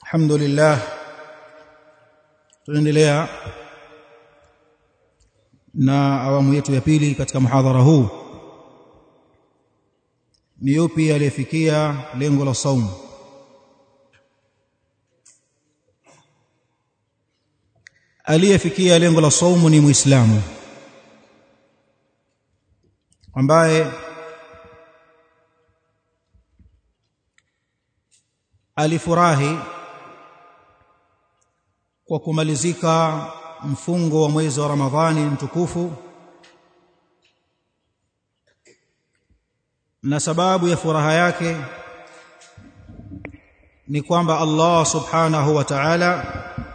alhamdulillah tunaendelea na awamu yetu ya pili katika muhadhara huu ni yupi aliyefikia lengo la saumu aliyefikia lengo la saumu ni muislamu ambaye alifurahi kwa kumalizika mfungo wa mwezi wa Ramadhani mtukufu na sababu ya furaha yake ni kwamba Allah subhanahu wa ta'ala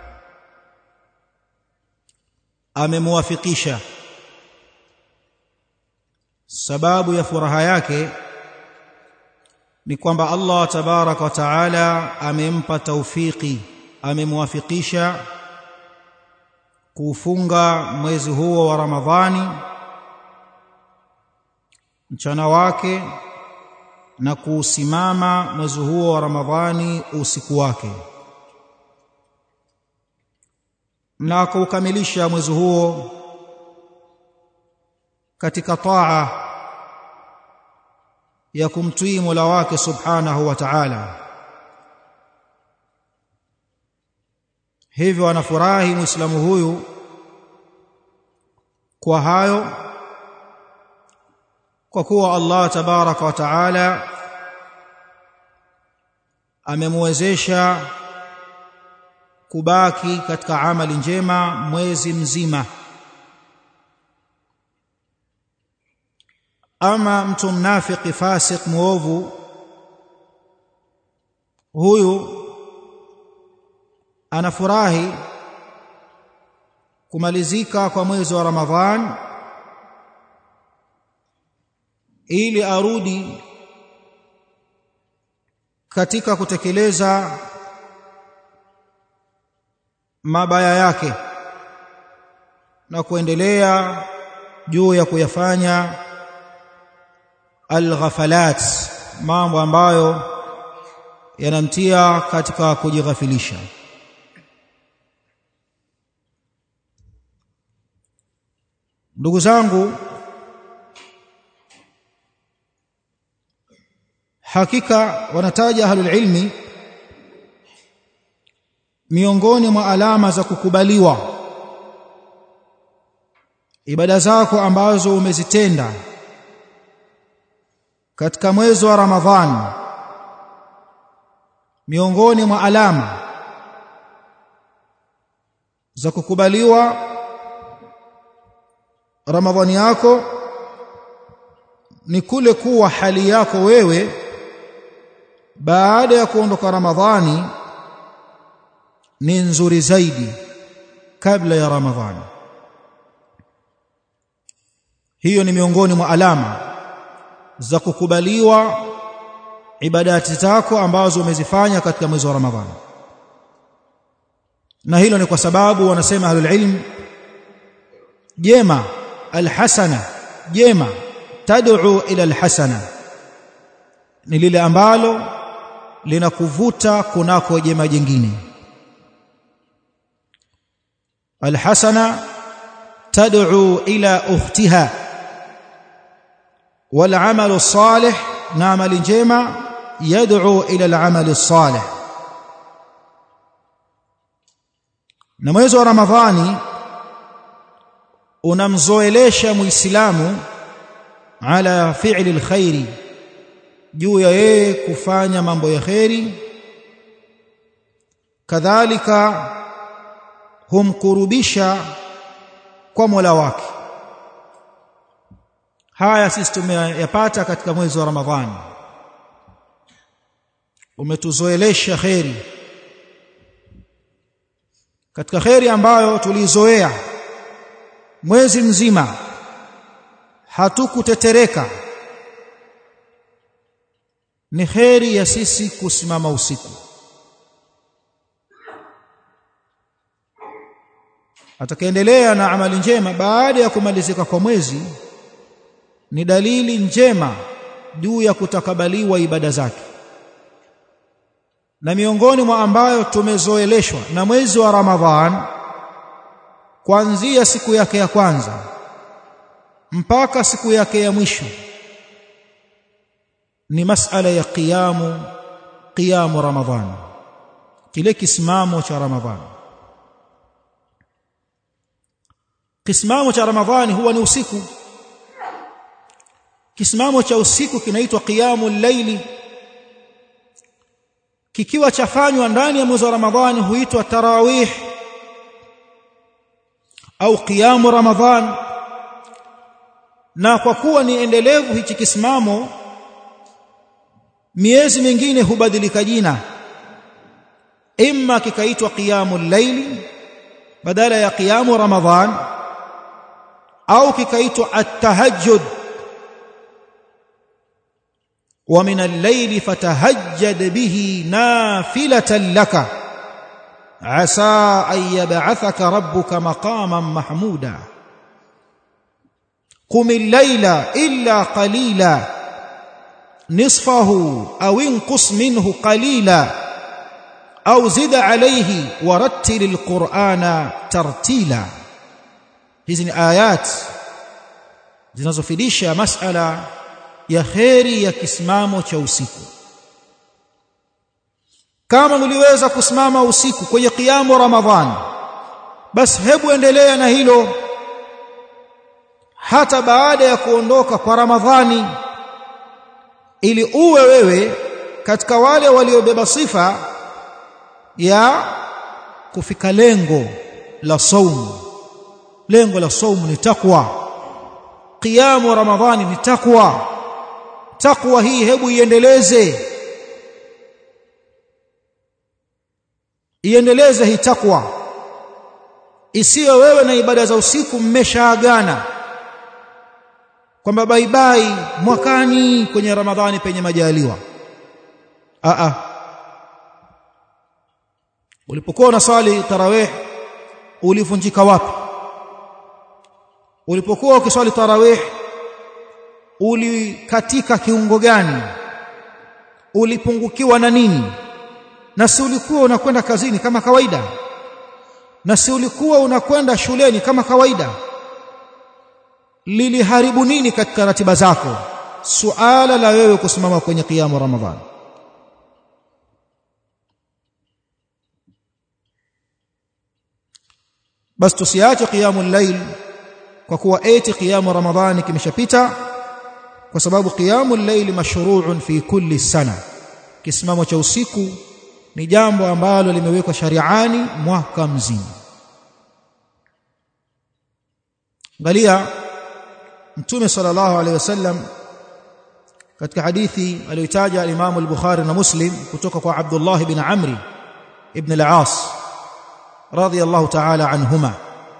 amemuwafikisha sababu ya furaha yake ni kwamba Allah tabaraka wa taala amempa taufiki amemwafikisha kufunga mwezi huo wa Ramadhani mchana wake na kuusimama mwezi huo wa Ramadhani usiku wake na kuukamilisha mwezi huo katika taa ya kumtii Mola wake Subhanahu wa Ta'ala hivyo anafurahi muislamu huyu kwa hayo kwa kuwa Allah tabaraka wa Ta'ala amemwezesha kubaki katika amali njema mwezi mzima ama mtu mnafiki fasik muovu huyu anafurahi kumalizika kwa mwezi wa Ramadhan ili arudi katika kutekeleza mabaya yake na kuendelea juu ya kuyafanya alghafalat mambo ambayo yanamtia katika kujighafilisha ndugu zangu hakika wanataja ahlul ilmi miongoni mwa alama za kukubaliwa ibada zako ambazo umezitenda katika mwezi wa Ramadhani miongoni mwa alama za kukubaliwa Ramadhani yako ni kule kuwa hali yako wewe baada ya kuondoka Ramadhani ni nzuri zaidi kabla ya Ramadhani hiyo ni miongoni mwa alama za kukubaliwa ibadati zako ambazo umezifanya katika mwezi wa Ramadhani na hilo ni kwa sababu wanasema ahlul ilm jema alhasana jema tad'u ila alhasana ni lile ambalo linakuvuta kunako jema jingine alhasana tad'u ila ukhtiha والعمل الصالح نعمل جيما يدعو إلى العمل الصالح na mwezi wa ramadhani unamzoelesha muislamu ala fi'li alkhairi juu ya yeye kufanya mambo ya khairi kadhalika humkurubisha kwa Mola wake haya sisi tumeyapata katika mwezi wa Ramadhani umetuzoelesha kheri katika kheri ambayo tulizoea mwezi mzima hatukutetereka ni kheri ya sisi kusimama usiku atakaendelea na amali njema baada ya kumalizika kwa mwezi ni dalili njema juu ya kutakabaliwa ibada zake na miongoni mwa ambayo tumezoeleshwa na mwezi wa Ramadhan kuanzia siku yake ya kwanza mpaka siku yake ya mwisho ni masala ya qiyamu qiyamu Ramadhan kile kisimamo cha Ramadhan kisimamo cha Ramadhani huwa ni usiku kisimamo cha usiku kinaitwa qiyamul layli kikiwa chafanywa ndani ya mwezi wa Ramadhani huitwa tarawih au qiyamu Ramadhan na kwa kuwa ni endelevu hichi kisimamo miezi mingine hubadilika jina imma kikaitwa qiyamul layli badala ya qiyamu Ramadhan au kikaitwa at-tahajjud ومن الليل فتهجد به نافلة لك عسى أن يبعثك ربك مقاما محمودا قم الليل إلا قليلا نصفه أو انقص منه قليلا أو زد عليه ورتل القرآن ترتيلا hizi آيات zinazofidisha masala ya kheri ya kisimamo cha usiku kama mliweza kusimama usiku kwenye kiamu ramadhan basi hebu endelea na hilo hata baada ya kuondoka kwa ramadhani ili uwe wewe katika wale waliobeba sifa ya kufika lengo la saumu lengo la saumu ni takwa qiyamu ramadhani ni takwa takwa hii hebu iendeleze iendeleze hii takwa isiyo wewe na ibada za usiku mmeshaagana kwamba baibai mwakani kwenye ramadhani penye majaliwa a a ulipokuwa unaswali tarawih ulivunjika wapi ulipokuwa ukiswali tarawih ulikatika kiungo gani ulipungukiwa na nini na si ulikuwa unakwenda kazini kama kawaida na si ulikuwa unakwenda shuleni kama kawaida liliharibu nini katika ratiba zako suala la wewe kusimama kwenye kiamu ramadhan basi tusiache qiyamul layl kwa kuwa eti qiyamu ramadhani kimeshapita kwa sababu qiyamul layl mashru'un fi kulli sana kisimamo cha usiku ni jambo ambalo limewekwa shari'ani mwaka mzima angalia mtume sallallahu alaihi wasallam katika hadithi aliyotaja al-Imam al-Bukhari na Muslim kutoka kwa Abdullah ibn Amri ibn al-As radiyallahu ta'ala anhuma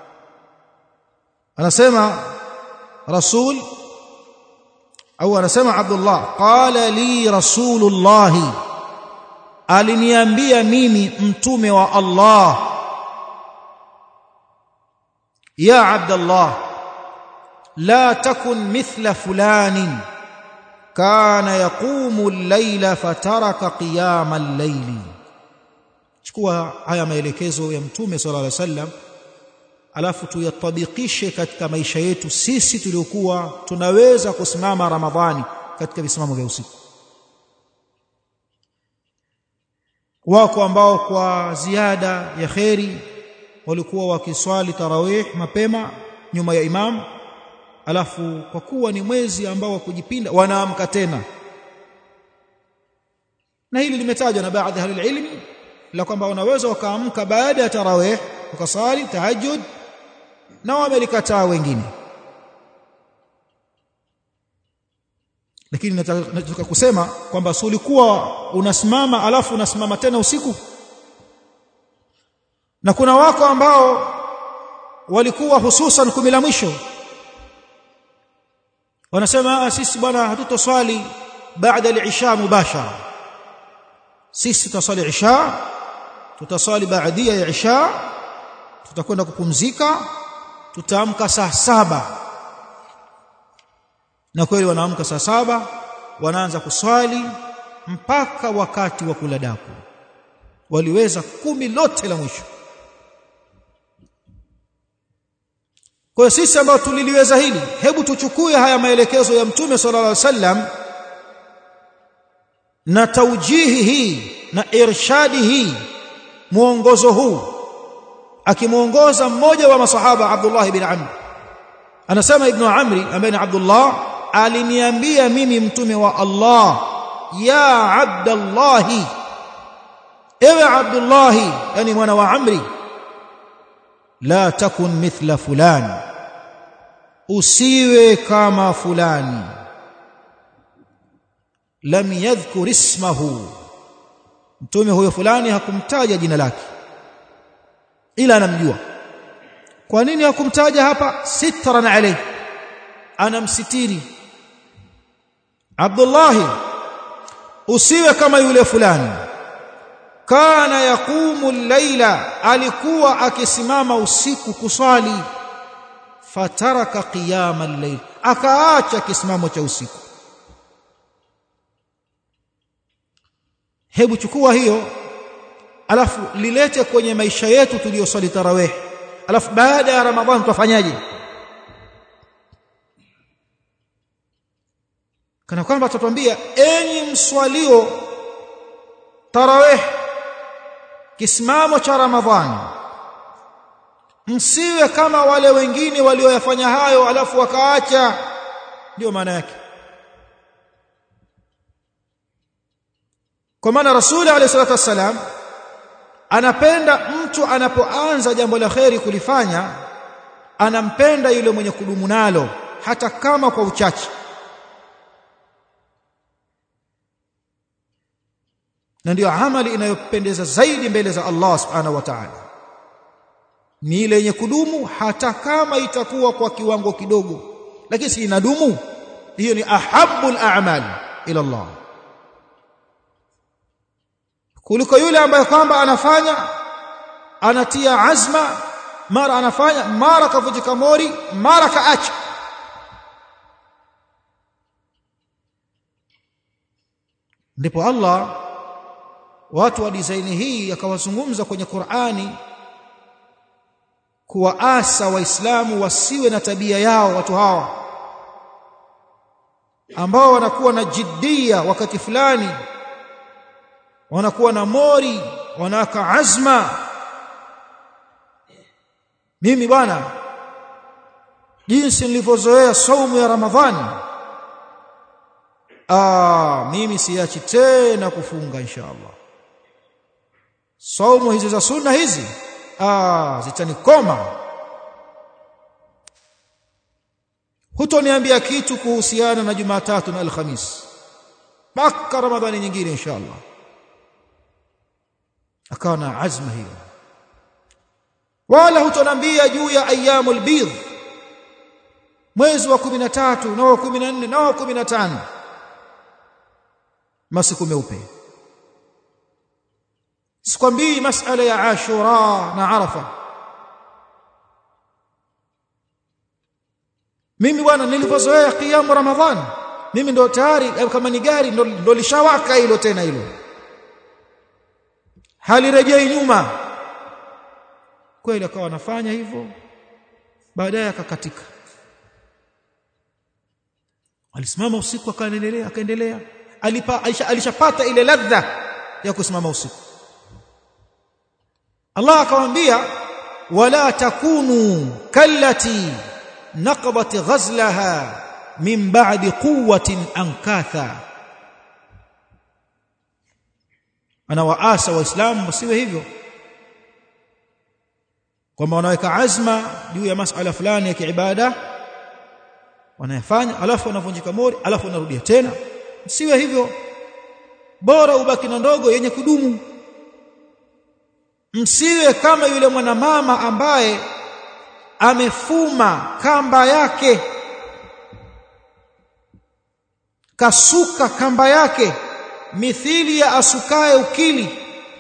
anasema rasul au anasema Abdullah qala li rasulullah aliniambia mimi mtume wa Allah ya Abdullah la takun mithla fulanin kana yaqumu al-layla fataraka qiyama al-layli chukua haya maelekezo ya mtume sallallahu alaihi wasallam alafu tuyatabikishe katika maisha yetu sisi tuliokuwa tunaweza kusimama ramadhani katika visimamo vya usiku wako ambao kwa ziada ya kheri walikuwa wakiswali tarawih mapema nyuma ya imam alafu kwa kuwa ni mwezi ambao wa kujipinda wanaamka tena na hili limetajwa na baadhi ya ilmi la kwamba wanaweza wakaamka baada ya tarawih wakasali tahajjud na wamelikataa wengine lakini nataka kusema kwamba si ulikuwa unasimama alafu unasimama tena usiku na kuna wako ambao walikuwa hususan kumi la mwisho wanasema sisi bwana hatutoswali baada al-isha mubashara sisi tutaswali isha tutaswali baadia ya isha tutakwenda kupumzika tutaamka saa saba na kweli wanaamka saa saba wanaanza kuswali mpaka wakati wa kula daku waliweza kumi lote la mwisho kwa sisi ambao tuliliweza hili hebu tuchukue haya maelekezo ya mtume sallallahu alaihi wasallam na taujihi hii na irshadi hii mwongozo huu akimuongoza mmoja wa masahaba Abdullah ibn Amr anasema ibn Amri ambaye ni Abdullah aliniambia mimi mtume wa Allah ya Abdullah ewe Abdullah yani mwana wa Amri la takun mithla fulani usiwe kama fulani lam yadhkur ismahu mtume huyo fulani hakumtaja jina lake ila anamjua kwa nini hakumtaja hapa sitran alayhi anamsitiri Abdullah usiwe kama yule fulani kana yaqumu llaila alikuwa akisimama usiku kuswali fataraka qiyama al-layl akaacha kisimamo cha usiku hebu chukua hiyo alafu lilete kwenye maisha yetu tuliyoswali tarawih alafu baada ya ramadhani tutafanyaje kana kwamba tutatuambia enyi mswalio tarawih kisimamo cha ramadhani msiwe kama wale wengine walioyafanya hayo alafu wakaacha ndio maana yake kwa maana rasuli alayhi salatu wassalam anapenda mtu anapoanza jambo la kheri kulifanya anampenda yule mwenye kudumu nalo hata kama kwa uchache na ndiyo amali inayopendeza zaidi mbele za Allah subhanahu wa ta'ala ni ile yenye kudumu hata kama itakuwa kwa kiwango kidogo lakini si inadumu hiyo ni ahabbul a'mal ila Allah kuliko yule ambaye kwamba anafanya anatia azma mara anafanya mara kavujika mori mara kaacha ndipo Allah watu wa design hii akawazungumza kwenye Qur'ani kuwaasa waislamu wasiwe na tabia yao watu hawa ambao wanakuwa na jiddia wakati fulani wanakuwa na mori wanaka azma mimi bwana jinsi nilivyozoea saumu ya ramadhani ah mimi siachi tena kufunga insha Allah saumu hizi za sunna hizi ah zitanikoma hutoniambia kitu kuhusiana na Jumatatu na Alhamis mpaka Ramadhani nyingine insha Allah akawa na azma hiyo wala hutonambia juu ya ayyamul bidh mwezi wa 13 na wa 14 na wa 15 masiku meupe sikwambii masala ya ashura na arafa mimi bwana nilivyozoea kiamu ramadhani mimi ndo tayari kama ni gari ndo, ndo lishawaka hilo tena hilo halirejei nyuma kweli akawa anafanya hivyo baadaye akakatika alisimama usiku akaendelea akaendelea alipa alishapata ile ladha ya kusimama usiku Allah akamwambia wala takunu kallati naqabat ghazlaha min ba'di quwwatin ankatha ana waasa waislamu wasiwe hivyo kwamba wanaweka azma juu ya masala fulani ya kiibada wanayafanya alafu wanavunjika mori alafu wanarudia tena siwe hivyo bora ubaki na ndogo yenye kudumu msiwe kama yule mwanamama ambaye amefuma kamba yake kasuka kamba yake mithili ya asukaye ukili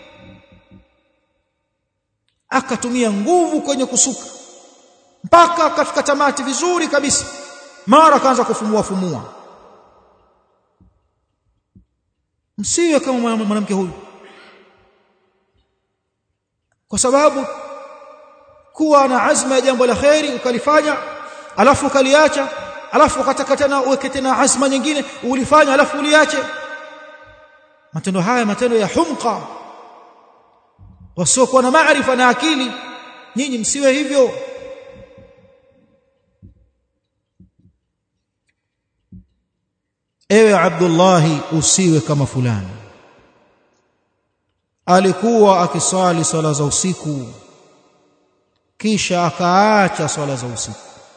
akatumia nguvu kwenye kusuka mpaka akafika tamati vizuri kabisa mara akaanza kufumua fumua msiwe kama mwanamke huyu kwa sababu kuwa na azma ya jambo la khairi ukalifanya alafu ukaliacha alafu ukataka tena uweke tena azma nyingine ulifanya alafu uliache matendo haya matendo ya humqa wasiokuwa na maarifa na akili nyinyi msiwe hivyo ewe Abdullahi usiwe kama fulani alikuwa akiswali swala za usiku kisha akaacha swala za usiku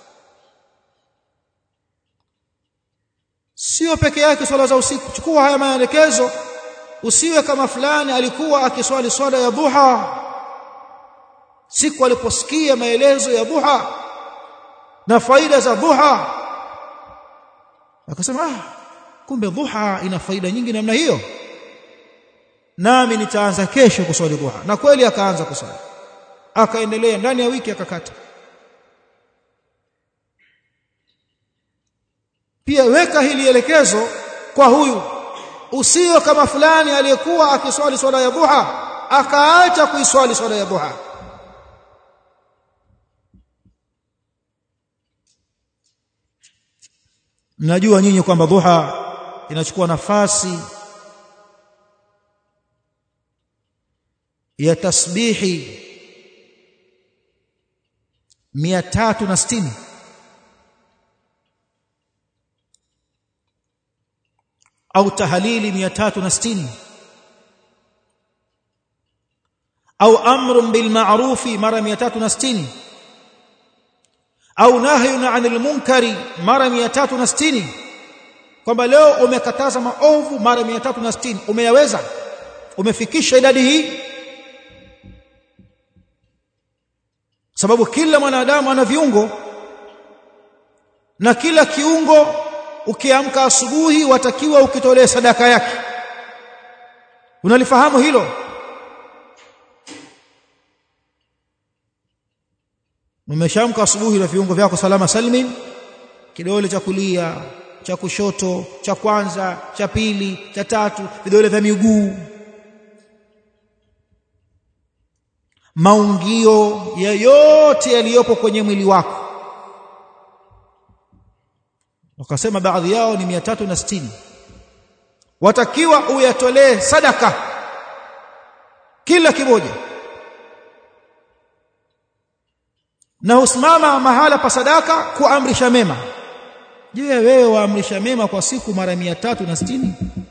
sio peke yake swala za usiku chukua haya maelekezo usiwe kama fulani alikuwa akiswali swala ya duha siku aliposikia maelezo ya duha na faida za duha akasema ah kumbe duha ina faida nyingi namna hiyo nami nitaanza kesho kuswali duha na kweli akaanza kuswali akaendelea ndani ya wiki akakata pia weka hili elekezo kwa huyu usio kama fulani aliyekuwa akiswali swala ya duha akaacha kuiswali swala ya duha mnajua nyinyi kwamba duha inachukua nafasi ya tasbihi 360 au tahalili 360 au amrun bil ma'rufi mara 360 au nahyun 'anil munkari mara 360 kwamba leo umekataza maovu mara 360 umeyaweza umefikisha idadi hii sababu kila mwanadamu ana viungo na kila kiungo ukiamka asubuhi watakiwa ukitolee sadaka yake unalifahamu hilo umeshamka asubuhi na viungo vyako salama salmin kidole cha kulia cha kushoto cha kwanza cha pili cha tatu vidole vya miguu maungio ya yote yaliyopo kwenye mwili wako wakasema baadhi yao ni 360 watakiwa uyatolee sadaka kila kimoja na usimama mahala pa sadaka kuamrisha mema je wewe waamrisha mema kwa siku mara 360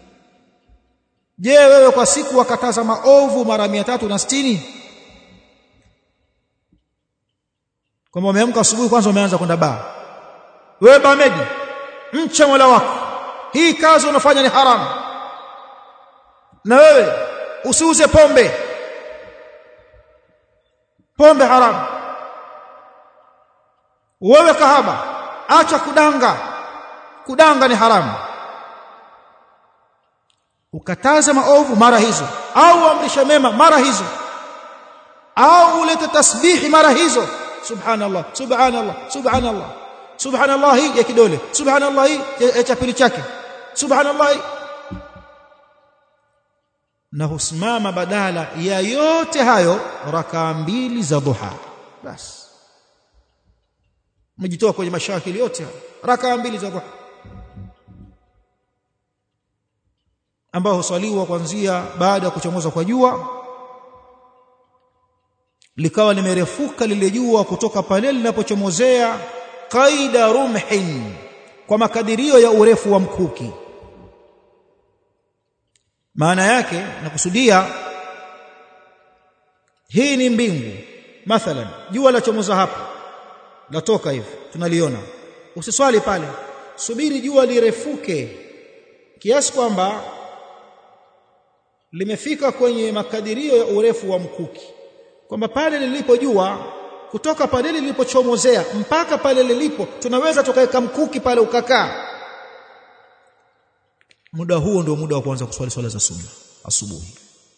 je wewe kwa siku wakataza maovu mara 360 kwamba umeamka asubuhi kwanza umeanza kwenda baa wewe bamedi mcha Mola wako hii kazi unafanya ni haramu na wewe usiuze pombe pombe haramu wewe kahaba acha kudanga kudanga ni haramu ukataza maovu mara hizo au amrisha mema mara hizo au ulete tasbihi mara hizo subhanallah subhanallah subhanallah subhanallah hii ya kidole subhanallah hii ya chapili chake subhanallah na husimama badala ya yote hayo rakaa mbili za duha basi umejitoa kwenye mashakili yote rakaa mbili za duha ambao husaliwa kuanzia baada ya kuchomoza kwa jua likawa limerefuka lile jua kutoka pale linapochomozea qaida rumhin kwa makadirio ya urefu wa mkuki maana yake nakusudia hii ni mbingu mathalan jua la chomoza hapa latoka hivi tunaliona usiswali pale subiri jua lirefuke kiasi kwamba limefika kwenye makadirio ya urefu wa mkuki kwamba pale lilipo jua kutoka pale lilipochomozea mpaka pale lilipo tunaweza tukaweka mkuki pale ukakaa muda huo ndio muda wa kuanza kuswali swala za sunna asubuhi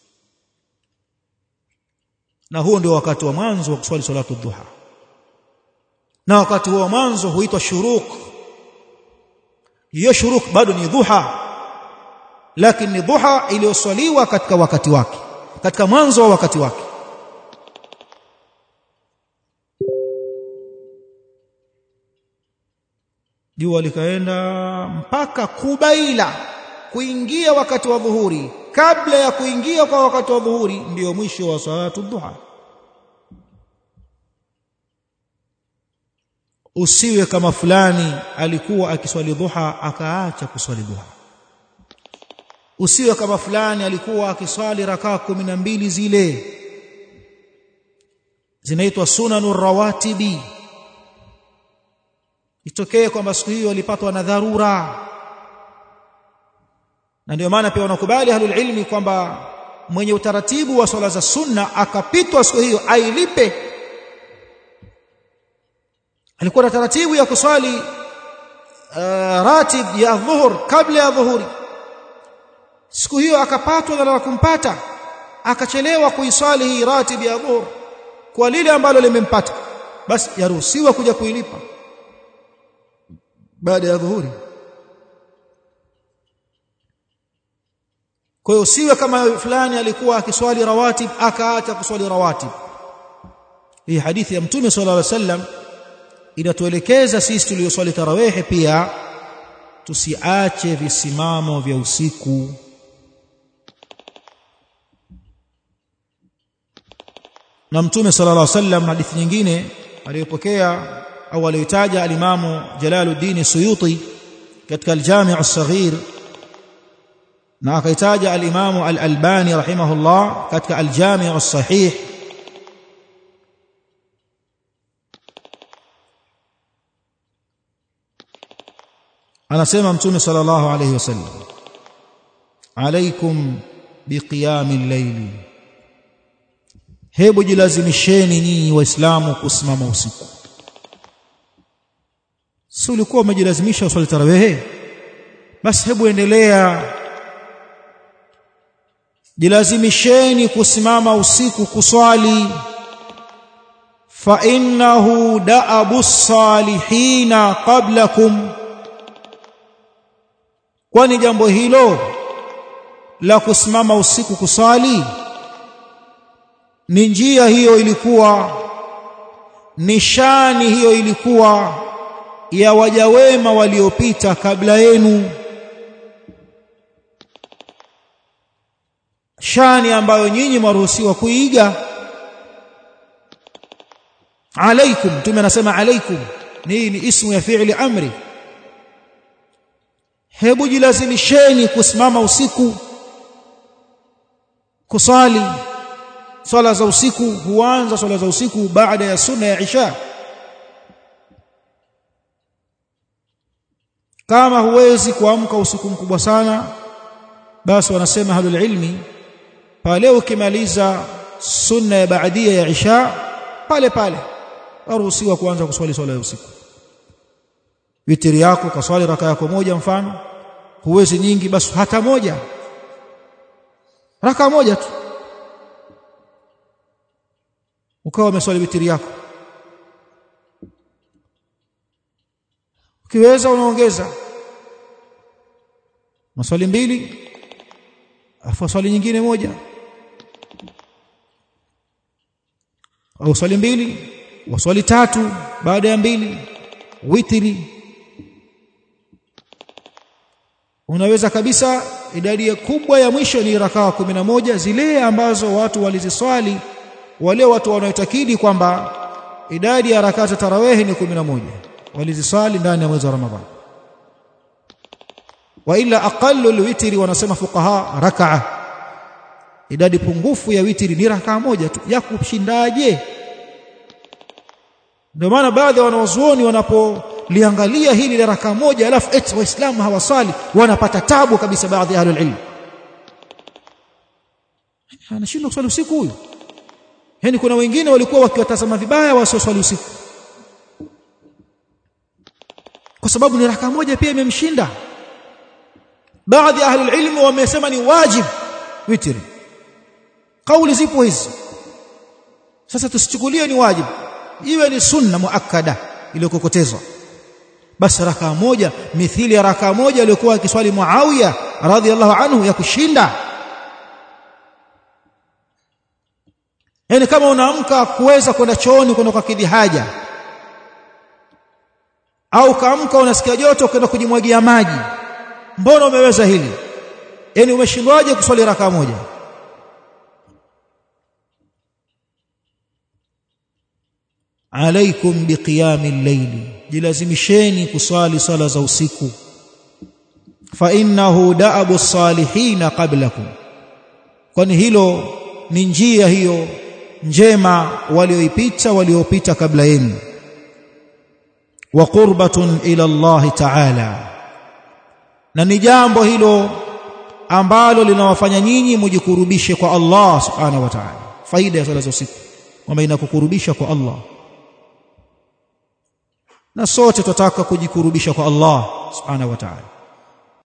na huo ndio wakati wa mwanzo wa kuswali salatu dhuha na wakati wa mwanzo huitwa shuruk hiyo shuruk bado ni dhuha lakini ni dhuha iliyoswaliwa katika wakati wake katika mwanzo wa wakati wake jua likaenda mpaka kubaila kuingia wakati wa dhuhuri kabla ya kuingia kwa wakati wa dhuhuri ndio mwisho wa salatu dhuha usiwe kama fulani alikuwa akiswali dhuha akaacha kuswali dhuha usiwe kama fulani alikuwa akiswali rakaa kumi na mbili zile zinaitwa sunanu rawatibi itokee kwamba siku hiyo alipatwa na dharura na ndio maana pia wanakubali ahlul ilmi kwamba mwenye utaratibu wa swala za sunna akapitwa siku hiyo ailipe alikuwa na taratibu ya kuswali uh, ratib ya dhuhur kabla ya dhuhuri siku hiyo akapatwa na la kumpata akachelewa kuiswali hii ratib ya dhuhur kwa lile ambalo limempata basi yaruhusiwa kuja kuilipa baada ya dhuhuri kwa hiyo usiwe kama fulani alikuwa akiswali rawatib akaacha kuswali rawatib hii hadithi ya mtume sallallahu alaihi wasallam inatuelekeza sisi tulioswali tarawehe pia tusiache visimamo vya usiku na mtume sallallahu alaihi wasallam hadithi nyingine aliyopokea au aliyotaja alimamu Jalaluddin Suyuti katika al-Jami' as-Saghir na akaitaja al-Imamu al-Albani rahimahullah katika al-Jami' as-Sahih anasema mtume sallallahu alayhi wasallam alaikum biqiyamil layli hebu jilazimisheni nyinyi waislamu kusimama usiku si ulikuwa umejilazimisha uswali tarawehe basi hebu endelea jilazimisheni kusimama usiku kuswali fa innahu da'abu salihina qablakum kwani jambo hilo la kusimama usiku kuswali ni njia hiyo ilikuwa nishani hiyo ilikuwa ya waja wema waliopita kabla yenu shani ambayo nyinyi mwaruhusiwa kuiga alaikum tume anasema alaikum ni ni ismu ya fi'li amri hebu jilazimisheni kusimama usiku kusali swala za usiku huanza swala za usiku baada ya sunna ya isha kama huwezi kuamka usiku mkubwa sana basi wanasema ahlul ilmi pale ukimaliza sunna ya baadia ya isha pale pale waruhusiwa kuanza kuswali swala ya usiku witiri yako kaswali raka yako moja mfano huwezi nyingi basi hata moja raka moja tu ukawa umeswali witiri yako ukiweza unaongeza maswali mbili afu swali nyingine moja au swali mbili waswali tatu baada ya mbili witiri unaweza kabisa idadi kubwa ya mwisho ni rakaa moja zile ambazo watu waliziswali wale watu wanaotakidi kwamba idadi ya rakaa za tarawehi ni moja waliziswali ndani ya mwezi wa Ramadhani wa ila aqallu alwitri wanasema fuqaha rak'a idadi pungufu ya witri ni rakaa moja tu ya kushindaje ndio maana baadhi ya wanawazuoni wanapoliangalia hili la rakaa moja alafu eti waislamu hawasali wanapata tabu kabisa baadhi ya ahlul ilm anashindwa kuswali usiku huyu yani kuna wengine walikuwa wakiwatazama vibaya wasioswali usiku kwa sababu ni rakaa moja pia imemshinda baadhi ya ahlul ilm wamesema ni wajib witri kauli zipo hizi sasa tusichukulie ni wajib iwe ni sunna muakkada iliyokokotezwa basi rakaa moja mithili ya rakaa moja aliyokuwa akiswali Muawiya radhiallahu anhu ya kushinda yani kama unaamka kuweza kwenda chooni kwenda kwa kidhi haja au kaamka unasikia joto ukaenda kujimwagia maji mbona umeweza hili yani umeshindwaje kuswali raka moja alaikum biqiyami al-layli jilazimisheni kuswali sala za usiku fa innahu da'abu salihin qablakum kwani hilo ni njia hiyo njema walioipita waliopita kabla yenu wa qurbatun ila Allah ta'ala na ni jambo hilo ambalo linawafanya nyinyi mujikurubishe kwa Allah subhanahu wa ta'ala faida ya sala za usiku kwamba inakukurubisha kwa Allah na sote tutataka kujikurubisha kwa Allah subhanahu wa ta'ala